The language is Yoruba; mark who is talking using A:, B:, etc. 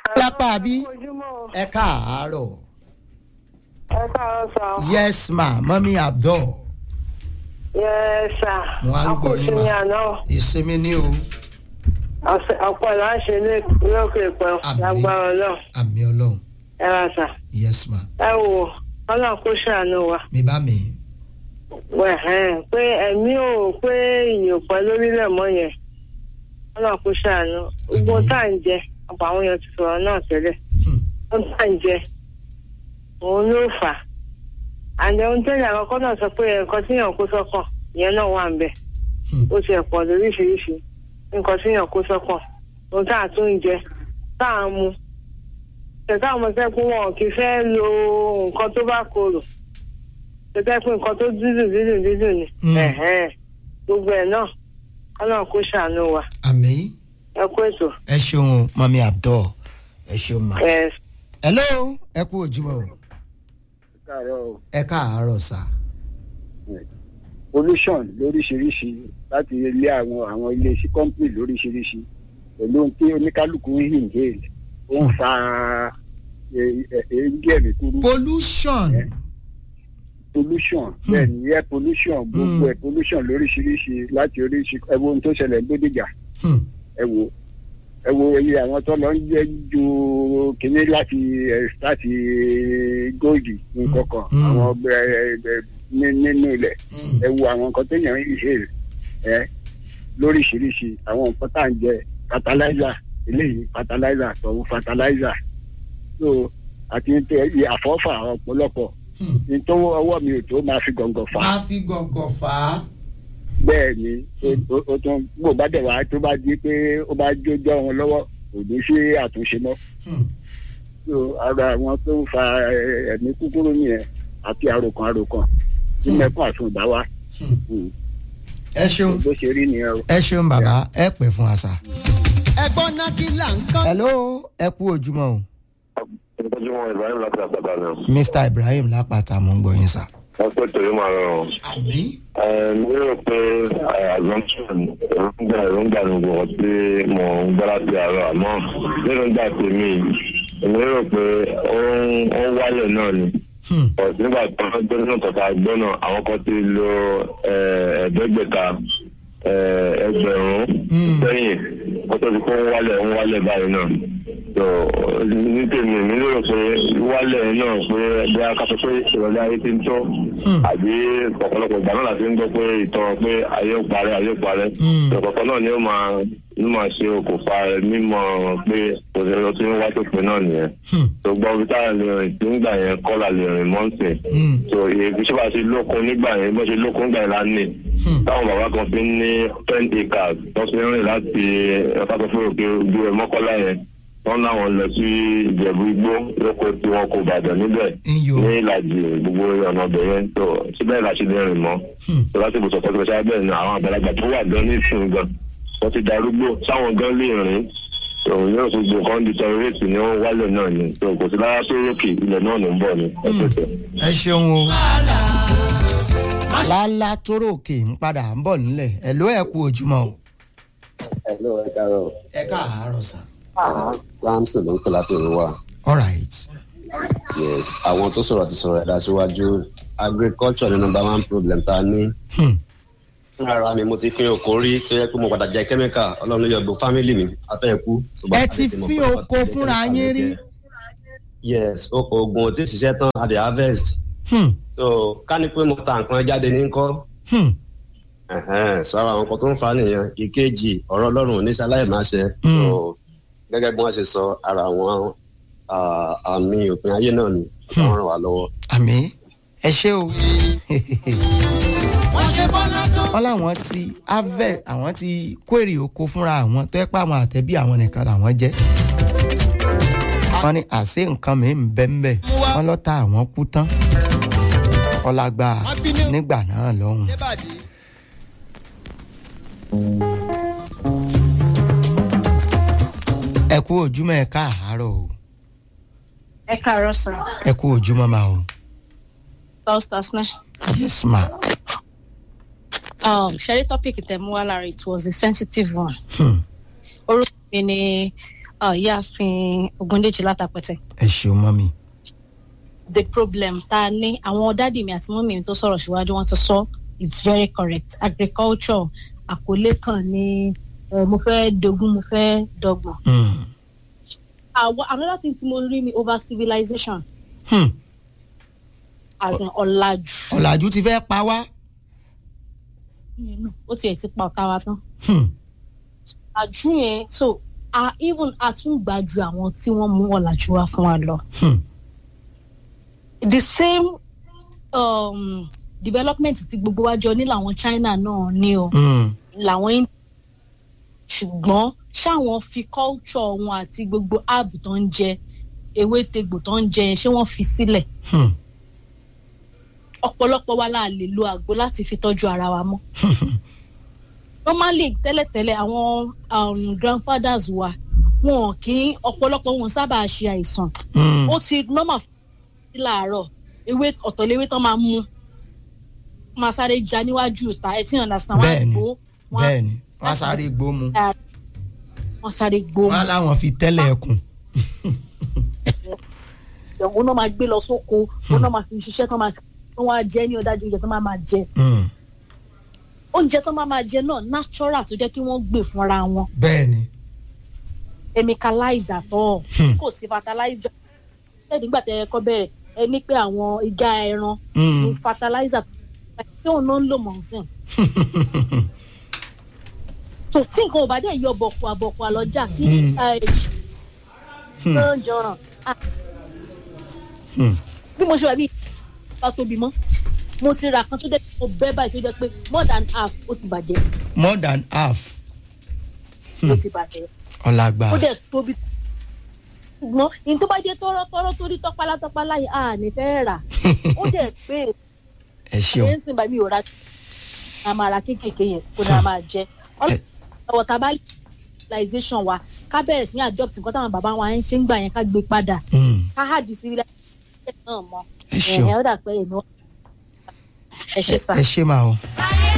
A: lápá bí
B: ojúmọ́
A: ẹ káàárọ̀
B: ẹ káàárọ̀ sà
A: yes ma mọ́mí abdul
B: yẹ sà
A: Mo á ń gbọ́ yín,
B: akóso ní
A: ma.
B: àná
A: ìsinmi ní o
B: ọ̀pọ̀ là ń ṣe lókè pẹ́
A: Àmín.
B: lágbára náà
A: àmì ọlọ́run
B: ẹ ra sà
A: yes ma
B: ẹ wò ọlọ́run kó ṣàánú wa
A: mi bá mi
B: wẹ̀hẹ́n pé ẹ̀mí ò pé ìyè ò pẹ́ lórílẹ̀ mọ́ yẹn ọlọ́run kó ṣàánú gbogbo
A: Àmín.
B: tá à ń jẹ ọ̀pọ̀ àwọn èèyàn ti sọ̀rọ̀ náà tẹ́lẹ̀
A: Hmm.
B: ohun tá à ń jẹ òun ló fà á àǹdẹ̀ ohun tẹ́lẹ̀ àkọ́kọ́ náà sọ pé nǹkan tí èèyàn kó sọ́kàn ìyẹn náà wà ń bẹ̀
A: Hmm.
B: ó ti ẹ̀pọ̀ lóríṣiríṣi nǹkan tí èèyàn kó sọ́kàn ohun tá à tún ń jẹ tá à ń mu tẹ̀sán àwọn ọmọ sẹ́kún wọn kì í fẹ́ lo nǹkan tó bá korò tẹ̀sán pé nǹkan tó dídùn dídùn dídùn ni
A: Hmm.
B: ẹ̀hẹ́n. gbogbo ẹ̀ náà ọlọ́run kó ṣàánú wa
A: àmì
B: ẹ kú ètò
A: ẹ ṣeun mọ́mí abdul ẹ ṣeun ma.
B: ẹ̀
A: hello ẹ kú ojúmọ́ o
C: káàárọ̀
A: ẹ káàárọ̀ sà
C: pollution lóríṣiríṣi láti ilé àwọn àwọn ilé iṣẹ́ company lóríṣiríṣi pẹ̀lú ohun tí oníkálukú ń inhale ó ń fa èéjì ẹ̀mí kúrú
A: pollution
C: pollution bẹ́ẹ̀ ni air pollution gbogbo
A: Mm.
C: ẹ̀ pollution lóríṣiríṣi láti oríṣi ẹ wo ohun tó ṣẹlẹ̀ ní Bódìjà
A: Hmm.
C: ẹ wo ẹ wo iye àwọn tó lọ ń jẹ́ ju kínní láti ẹ láti góòdì nǹkan kan
A: Mm.
C: àwọn ọgbẹ ẹ ẹ ní- nínú ilẹ̀
A: Hmm.
C: ẹ wo àwọn nǹkan téèyàn ń ṣe ẹ lóríṣiríṣi àwọn nǹkan tá à ń jẹ fertilizer eléyìí fertilizer tọ̀hún fertilizer so àti ní tẹ iye àfọ́fà ọ̀pọ̀lọpọ̀
A: Hmm.
C: ní tó ọwọ́ mi ò tó máa fi gọ̀ǹgọ̀ fà á
A: máa fi gọ̀gọ̀ fà á.
C: bẹ́ẹ̀ ni ó- ó- ó tún bó bá dẹ̀ wá tó bá di pé ó bá jójọ́ wọn lọ́wọ́ kò ní sí àtúnṣe mọ́
A: Hmm.
C: so ara àwọn tó ń fa ẹ, ẹ̀mí kúkúrú nìyẹn àti àròkàn àròkàn tí mẹ́kún àtúndá wa
A: Hmm.
C: Mm.
A: ẹ ṣeun
C: bó ṣe rí nìyẹn o.
A: ẹ ṣeun bàbá ẹ pẹ́ fún àṣà.
D: ẹgbọ́n náà kí là ń kọ́.
A: hello ẹ kú ojúmọ́ o
E: ìtọ́júmọ́ ibrahim láti àpàtà náà
A: mr ibrahim lápáta mo ń gbọ́ yín sà.
E: wọ́n pè tó yóò máa rọrùn.
A: àmì.
E: mo rò pé assumption èròǹgbà èròǹgbà ni gbogbo tí mo ń gbọ́ láti àárọ̀ àmọ́ èròǹgbà tèmi èmi rò pé ó ń ó ń wálẹ̀ náà ni.
A: Hmm.
E: But nígbà tó ń gbé nínú tọ̀tà gbọ́ náà àwọn kan ti lo eh, ẹ̀ẹ́dẹ́gbẹ̀ta eh, ẹgbẹ̀rún
A: Mm.
E: sẹ́yìn wọ́n tó ti kó ń wálẹ̀ ń wálẹ̀ báyìí náà. So ní tèmi mi lérò pé wálẹ̀ náà pé bí a ká sọ pé ìrọ̀lẹ́ ayé ti ń tó
A: Mm.
E: àbí ọ̀pọ̀lọpọ̀ ìgbà náà láti ń gbọ́ pé ìtàn pé ayé ó parẹ́ ayé ó parẹ́
A: Mm.
E: ọ̀pọ̀lọpọ̀ náà ni ó máa ló máa ṣe okùnfà mímọ̀ pé òṣèlú tí ń wá tó pin náà nìyẹn
A: Hmm.
E: tó gbọ́ bí táyà lè rìn tí nígbà yẹn kọ́là lè rìn mọ́ǹtì
A: Hmm.
E: so èyí ṣé bá ṣe lókun nígbà yẹn bó ṣe lókun nígbà yẹn lánìí
A: Hmm.
E: táwọn bàbá kan fi ń ní ten acres tó fi ń rìn láti ẹ̀ka tó fún òkè ojú ẹ̀ mọ́kọ́lá yẹn wọ́n láwọn lọ sí ìjẹ̀bú igbó lóko tí wọ́n kò bàdàn níbẹ̀
A: Iyò.
E: ní ìlàjì gbogbo ọ̀nà ọbẹ̀ yẹn tó síbẹ̀ láti lè rìn mọ́
A: Hmm.
E: tó láti bùsọ̀ tó ṣe abẹ́ ní àwọn àgbàlagbà tó wà gan ní ìsìn gan wọ́n ti darúgbó sáwọn gan lè rìn tó yóò fi gbò kan di tẹrọrẹ́tì ní wọ́n wálẹ̀ náà ni tó kò sí lára tó rókè ilẹ̀ náà ló ń bọ̀ ni ẹ̀pẹ̀tẹ̀.
A: ẹ ṣeun o. lálá tóró òkè ń padà ń bọ̀ nílẹ̀ ẹ ló ẹ kú ojúmọ́ o.
F: Hello, ẹ káàárọ̀.
A: ẹ káàárọ̀ sà.
F: Samson ló ń pè láti òru wa.
A: all right.
F: Yes, àwọn tó sọ̀rọ̀ ti sọ̀rọ̀ ẹ̀dá síwájú. Agriculture ni number one problem tá a ní.
A: Hmm.
F: Fúnra ara mi mo ti fín oko rí tó yẹ pé mo padà jẹ kẹ́míkà ọlọ́run ló yọ gbogbo fámìlì mi afẹ́ ikú. tó bá
A: ẹ
F: pàdé
A: ti
F: tí mo
A: fín
F: padà
A: oko
F: jẹ
A: fúnra
F: chemical
A: yín
F: ló
A: rí?
F: jẹ. Yes, oko oògùn ò tí ì ṣiṣẹ́ tán a dẹ̀ harvest.
A: Hmm.
F: So ká ní pé mo ta nǹkan jáde ní kọ́.
A: Hmm.
F: Ẹ̀hẹ́n, sọ ara àwọn kan tó ń fa nìyẹn ìkejì ọ̀rọ̀ ọlọ́run ò ní sáláì máa ṣe.
A: Mm.
F: So, gẹ́gẹ́ bí wọ́n ṣe sọ ara àwọn ah, àmì òpin ayé náà ni wọ́n ràn wá lọ́wọ́.
A: àmì ẹ ṣé o.
D: wọ́n ṣe bọ́lá tó.
A: wọ́n láwọn ti harvest àwọn ti kórè oko fúnra àwọn tó ẹ pa àwọn àtẹ̀bí àwọn nìkan làwọn jẹ́. wọ́n ní àṣé nǹkan mi ń bẹ́ ń bẹ́ wọ́n lọ́ ta àwọn kú tán. ọlágbá nígbà náà lọ́hùn.
D: débàdí.
A: ẹ kú ojúmọ́ ẹ káàárọ̀ o
G: ẹ káàárọ̀ sir
A: ẹ kú ojúmọ́ máa o.
G: stars náà
A: yes ma.
G: um, ṣẹ́rí topic tẹ̀ mú wá lára it was a sensitive one
A: Hmm.
G: orúkọ mi ni ìyáàfin ogundeji látàpẹtẹ
A: ẹ ṣeun mọ́mì.
G: the problem tá a ní àwọn dádì mi àti mọ́mì mi tó sọ̀rọ̀ síwájú wọn ti sọ it's very correct agriculture àkọlé kan ní eh, mo fẹ́ dogun mo fẹ́ dọ́gbọ̀n.
A: Hmm.
G: àwọn another thing tí mo rí ni over civilization
A: Hmm.
G: as in ọ̀làjú.
A: ọ̀làjú ti fẹ́ pa wá.
G: Mm, ó tiẹ̀ ti pa ọ̀tá wa tán.
A: Hmm.
G: ọ̀làjú yẹn so a even àtúngbàjú àwọn tí wọ́n mú ọ̀làjú wá fún wa lọ.
A: Hmm.
G: the same um, development tí gbogbo wa jọ ní làwọn China náà ní o
A: Hmm.
G: làwọn India ṣùgbọ́n ṣáwọn fi culture wọn àti gbogbo herb tó ń jẹ ewé tegbò tó ń jẹ yẹn ṣé wọ́n fi sílẹ̀
A: Hmm.
G: ọ̀pọ̀lọpọ̀ wa la lè lo àgbo láti fi tọ́jú ara wa mọ́. normally tẹ́lẹ̀tẹ́lẹ̀ àwọn um, grandfathers wa wọn kì í ọ̀pọ̀lọpọ̀ wọn sábà ṣe àìsàn
A: Hmm.
G: ó ti normal fún mi láàárọ̀ ewé ọ̀tọ̀léwé tán máa mú máa sáré já níwájú ìta ẹ tí yàn lásán wọn á
A: Bẹ́ẹ̀ni,
G: gbó wọn á
A: bẹ́ẹ̀ni wọ́n á sáré gbómu
G: wọn sáré gbó
A: wọ́n á láwọn fi tẹ́lẹ̀ ẹkùn.
G: òun náà máa gbé lọ sóko òun náà máa fi ṣiṣẹ́ tán máa tán wá jẹ ní ọ̀dájú oúnjẹ tán máa máa jẹ
A: Hmm.
G: oúnjẹ tán máa máa jẹ náà natural tó jẹ́ kí wọ́n gbè fúnra wọn
A: bẹ́ẹ̀ni.
G: chemicalizer tọ́
A: Hmm.
G: kò sí fertilizer ṣé nígbà tẹ ẹ kọ́ bẹ̀rẹ̀ ẹ ní pé àwọn igá ẹran
A: Hmm.
G: ní fertilizer tí òun náà ń lò mọ̀ sí. so tí nǹkan ò bá dẹ̀ yọ bọ̀kù àbọ̀kù àlọ́jà kí
A: Hmm.
G: náà jọràn Ah,
A: Hmm.
G: bí mo ṣe wà bí bá tóbi mọ́ mo ti ra kan tó jẹ́ pé mo bẹ́ báyìí tó jẹ́ pé more than half ó ti bàjẹ́
A: more than half
G: ó ti bàjẹ́
A: ọ̀làgbà.
G: ó dẹ̀ tóbi ṣùgbọ́n ní tó bá jẹ́ tọ́rọ́tọ́rọ́ torí tọ́pálá tọ́pálá yìí à ní fẹ́ rà ó dẹ̀ pé
A: ẹ ṣeun.
G: ẹ̀ ń sìn bá mi ò ra a máa ra kéékèèké yẹn kó ní a máa jẹ ọlọ́wọ́ tá a bá civilization wa ká bẹ̀rẹ̀ sí ní adopt nǹkan táwọn bàbá wa ń ṣe ń gbà yẹn ká gbé padà
A: Hmm.
G: ká hàdí civilization náà mọ́
A: ẹ ṣeun.
G: ẹ̀hìn ó dà pé èmi ẹ ṣe sá.
A: ẹ ṣe máa o.